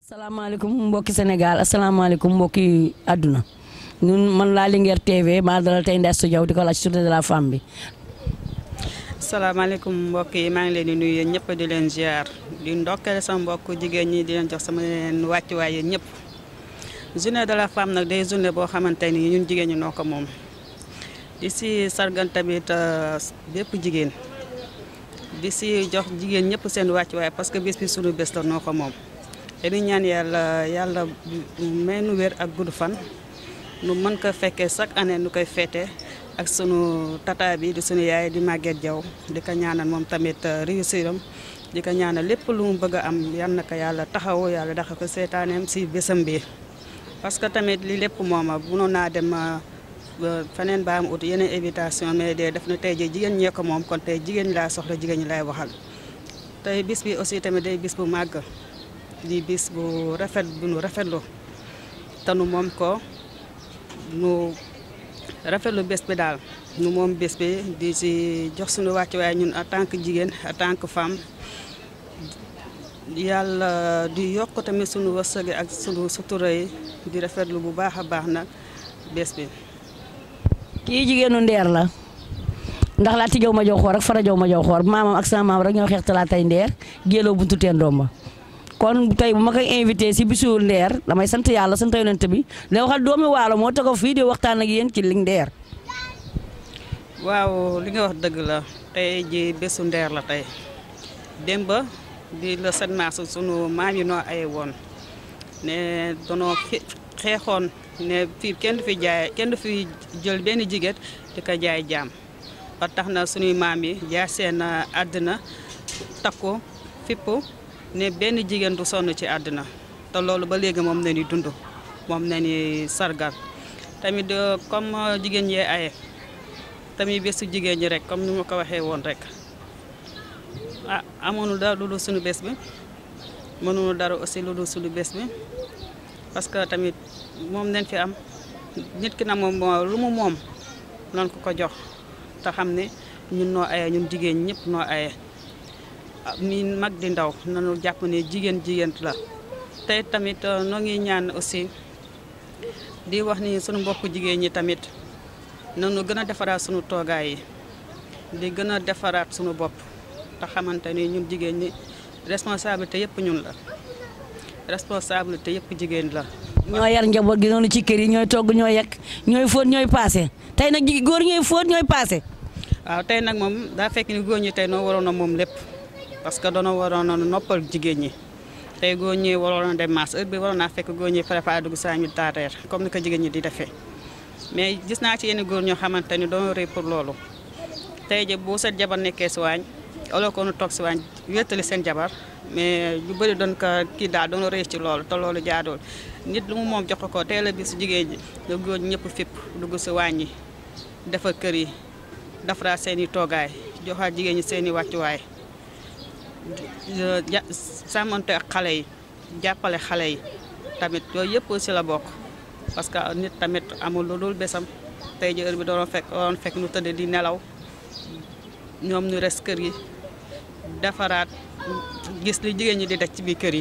salaamaaleykum mbokki Sénégal asalaamaaleykum mbokki àdduna ñun man laa Linguère TV maa dalal tey Ndeye Astou Diaw di ko laaj journée de la femme bi. salaamaaleykum mbokk yi maa ngi leen di nuyu yéen ñëpp di leen ziar di ndokkale sama mbokk jigéen ñi di leen jox sama leen wàccuwaay yéen ñëpp. journée de la femme nag day journée boo xamante ni ñun jigéen ñi noo ko moom di si sargan tamit bépp jigéen di si jox jigéen ñëpp seen wàccuwaay parce que bés bi sunu bés la noo ko moom. te di ñaan yàlla yàlla may nu wér ak gudd fan nu mën ko fekkee chaque année nu koy feete ak sunu tata bi di sunu yaay di Maguette Diaw di ko ñaanal moom tamit réussir am di ko ñaanal lépp lu mu bëgg a am yal na ko yàlla taxaw yàlla daxa ko seetaaneem si bésam bi parce que tamit li lépp mooma mënoon naa dem feneen ba am ut yeneen invitation mais de def na tey ji jigéen ñee ko moom kon tey jigéen ñi laa soxla jigéen ñi lay waxal tey bis bi aussi tamit day bis bu màgg di bis bu rafet bu nu rafetlu te nu moom ko nu rafetlu bés bi daal nu moom bés bi di si jox suñu wàccuwaay ñun en tant que jigéen en tant que femme yàlla di yokk tamit suñu wërsëg ak suñu sutura yi di rafetlu bu baax a baax nag bés bi. kii jigéenu ndeer la ndax laati jaw ma jaw xoor ak fara jaw ma jaw xoor maamam ak sama maam rek ñoo xeex talaatay ndeer géeloo buntu teen doom kon tey bu ma koy invité si bisu ndeer damay sant yàlla sant yonent bi la waxal doomi waalo moo taxaw fii di waxtaan ak yéen ci li ndeer waaw li nga wax dëgg la tey ji bésu ndeer la tey démb di le 7 mars sunu maam yi noo ay woon ne danoo xeexoon ne fii kenn du fi jaay kenn du fi jël benn jigéen di ko jaay jaam ba tax na sunuy maam yi jaay seen àddina takku fippu ne benn jigéen du sonn ci àddina te loolu ba léegi moom na ni dund moom na ni sargal tamit comme jigéen yee aye tamit bésu jigéen ñi rek comme ni ma ko waxee woon rek ah amoonu dara lu dul suñu bés bi mënuñu dara aussi lu dul suñu bés bi parce que tamit moom nañ fi am nit ki na moom lu mu moom noonu ko ko jox te xam ne ñun noo aye ñun jigéen ñëpp noo aye mi mag di ndaw nanu jàpp ne jigéen jigéen la tey tamit noo ngi ñaan aussi di wax ni sunu mbokk jigéen ñi tamit nanu gën a defaraat sunu toogaay yi di gën a defaraat sunu bopp te xamante ni ñun jigéen ñi responsabilité yëpp ñun la responsabilité yëpp jigéen la ñoo yar njaboot gi noonu ci kër yi ñooy togg ñooy yekk ñooy fóot ñooy paase tey nag jigi góor ñooy fóot ñooy paase waaw tey nag moom daa fekk ni góor ñi tey noo waroon a moom lépp parce que doona waroon a noppal jigéen ñi tey góor ñi waroon a dem maas heure bi waroon naa fekk góor ñi préparé dugg saa ñu taateer comme ni ko jigéen ñi di defee mais gis naa ci yenn góor ñoo xamante ni doon rëy pour loolu tey ji bu seen jabar nekkee si waañ wala ko nu toog si waañ wéttali seen jabar mais ñu bëri doon ko kii daal doon rëy ci loolu te loolu jaadool nit lu mu moom jox ko tey la bis jigéen ñi da góor ñi ñëpp fipp dugg si waañ yi defar kër yi defaraat seen i toogaay joxaat jigéen ñi seen i wàccuwaay sàmmante ak xale yi jàppale xale yi tamit yooyu yëpp aussi la bokk parce que nit tamit amul lu dul bésam tey ji heure bi doon fekk doon fekk nu tëdd di nelaw ñoom ñu res kër yi defaraat gis li jigéen ñi di def ci biir kër yi.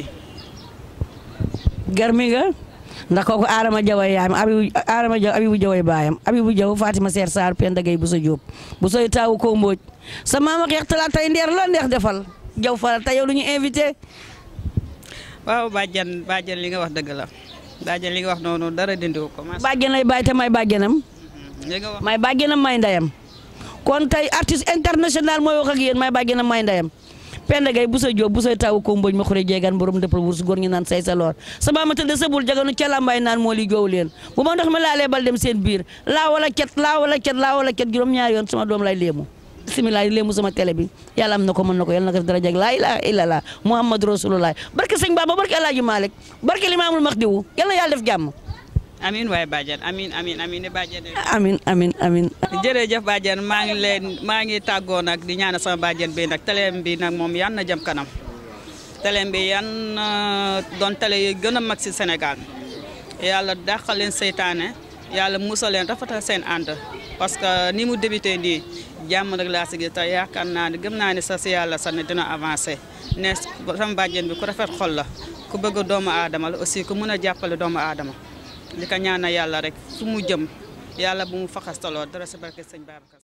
garmi nga ndax kooku Adama Jaw yaayam Abibu Adama Jaw Abibu Jaw baayam Abibu Jaw Fatima Seer Saar Penda Gay bu sa Jóob bu sooy taawu ko mbooj sa maama xeex talaat tey ndeer la neex defal jaw faral tey yow lu ñu invité. waaw bàjjan bàjjan li nga wax dëgg la bàjjan li nga wax noonu dara dindiwu ko. bàjjan lay bàyyi te may bàjjanam. li nga wax may bàjjanam may ndeyam. kon tey artiste international mooy wax ak yéen may bàjjanam may ndeyam. Penda Gay bu sa jóob bu say taw ko mboj ma xure jeegaan borom dëppal wurus góor ñi naan say sa loor sama ma tëdd sa bul jaganu ca lambaay naan moo li joow leen bu ma ndox mi laalee bal dem seen biir laa wala cet laa wala cet laa wala cet juróom ñaari yoon sama doom lay léemu bisimilah léemu sama télé bi yàlla am na ko mën na ko yàlla na ko dara jag laa ilaha illallah muhammad rasulullah barke sëñ Baba barke alaaji Malick barke limaamul maxdiwu yàlla na yàlla def jàmm amin waaye bàjjan amin amin amin ne bàjjan amin amin amin jërëjëf bàjjan maa ngi leen maa ngi tàggoo nag di ñaanal sama bàjjan bi nag teleem bi nag moom yan na jëm kanam teleem bi yan doon télé yi gën a mag si Sénégal yàlla dàqal leen seytaane yàlla musal leen rafetal seen ànd parce que ni mu débuté nii jàmm rek laa si gis te yaakaar naa ne gëm naa ne sa si yàlla sax ne dina avancé ne sama bàjjen bi ku rafet xol la ku bëgg doomu aadama la aussi ku mën a jàppale doomu aadama li ko ñaana yàlla rek fu mu jëm yàlla bu mu faxastaloo dara si barke sëñ Babacar